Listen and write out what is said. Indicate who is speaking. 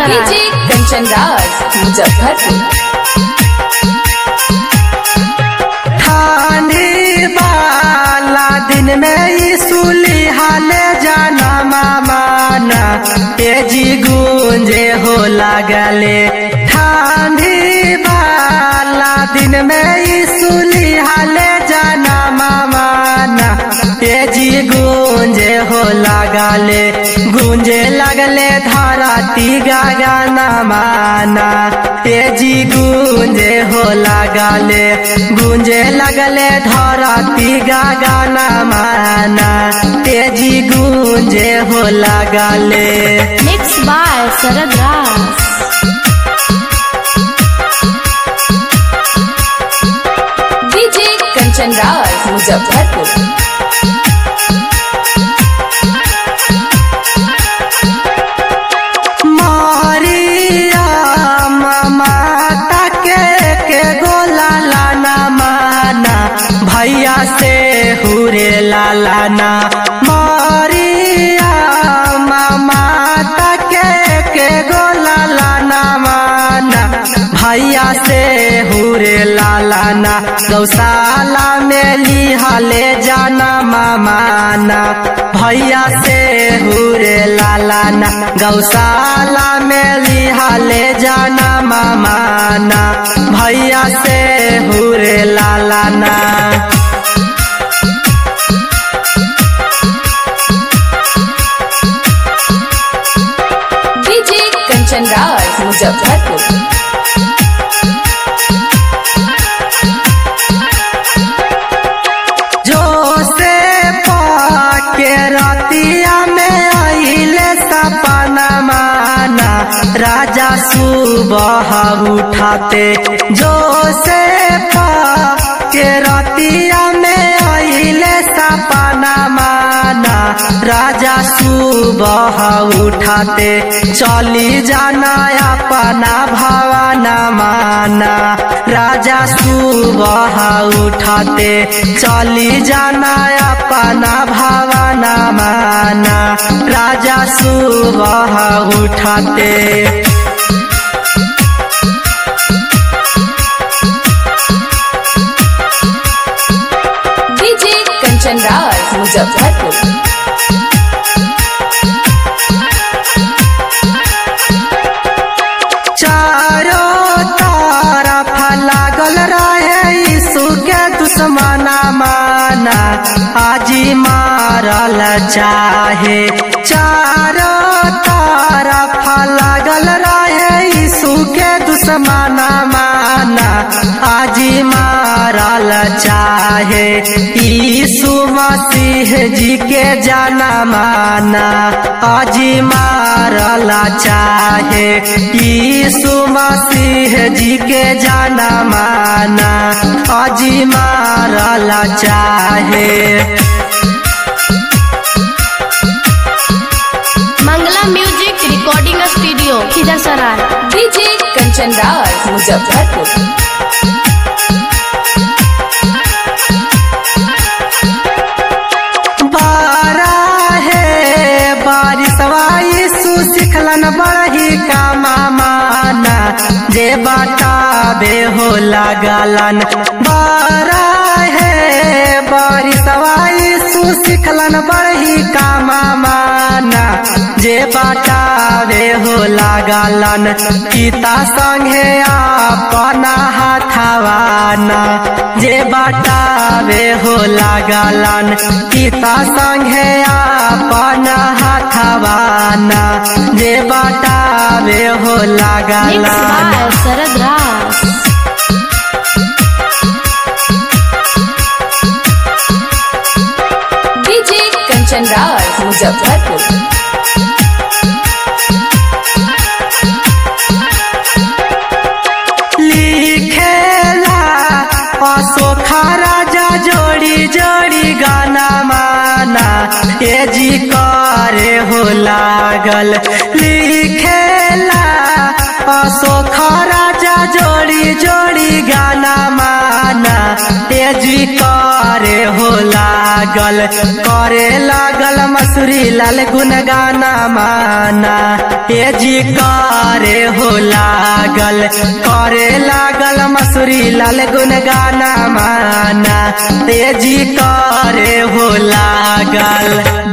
Speaker 1: सराय
Speaker 2: डीजे कंचन राज मुजफ्फरपुर
Speaker 3: ठानी वाला दिन में ईसुली हाले जाना मामाना तेजी गूंजे हो लागले ठानी वाला दिन में ईसुली हाले जाना मामाना तेजी गूंजे हो लागले गूंजे लगले धरती गाना माना तेजी गूंजे हो लागले गूंजे लगले धरती गाना माना तेजी गूंजे हो लागले
Speaker 1: mix by Sharad Raj
Speaker 2: DJ Kanchan Raj Muzaffarpur
Speaker 3: मारिया माता के के गोला लाना माना भैया से हुरे लालाना मारिया माता के के गोला लाना माना भैया से हुरे लालाना गौशाला में लिहाले जाना मामाना भैया से हुरे लालाना गौशाला में लिहाले जाना मामाना भैया से हुरे लालाना
Speaker 2: डीजे कंचन राज मुजफ्फरपुर
Speaker 3: जो से पाके रतिया में आइले सपना माना राजा सुबह उठाते जो से पाके रतिया में आइले सपना माना राजा सुबह उठाते चली जाना अपना भवाना माना राजा सुबह उठाते चली जाना अपना भवाना माना राजा सुबह उठाते
Speaker 2: डीजे कंचन राज मुजफ्फरपुर
Speaker 3: चारों तरफ लागल रहे यीशु के दुश्मना माना आजी मारल चाहे चारों तरफ लागल रहे यीशु के दुश्मना माना आजी मारल चाहे यीशु मसीह जी के जाना माना आजी मारल चाहे यीशु मसीह जी के जाना माना आजी मारल चाहे
Speaker 1: Mangla music recording studio Khijar Sarai
Speaker 2: DJ Kanchan Raj Muzaffarpur
Speaker 3: बारा है बारिशवा यीशु सिखलन बड़ही का माना जे बताबे हो लागलन बारा है बारिशवा यीशु सिखलन बड़ही का माना जे बताबे हो लागलन पिता संगे अपना हाथवाना जे बताबे हो लागलन पिता संगे अपना हाथवाना जे बताबे हो
Speaker 1: मिक्स
Speaker 3: लागलन
Speaker 1: बाय शरद राज
Speaker 2: डीजे कंचन राज मुजफ्फरपुर
Speaker 3: लिखेला अशोखा राजा जोड़ी जोड़ी गाना माना ए जी करे हो लागल लिखेला अशोखा राजा जोड़ी जोड़ी गाना माना ए जी करे हो लागल लागल करे लागल मसूरी लाल गुनगाना माना ए जी करे हो लागल करे लागल मसूरी लाल गुनगाना माना ए जी करे हो लागल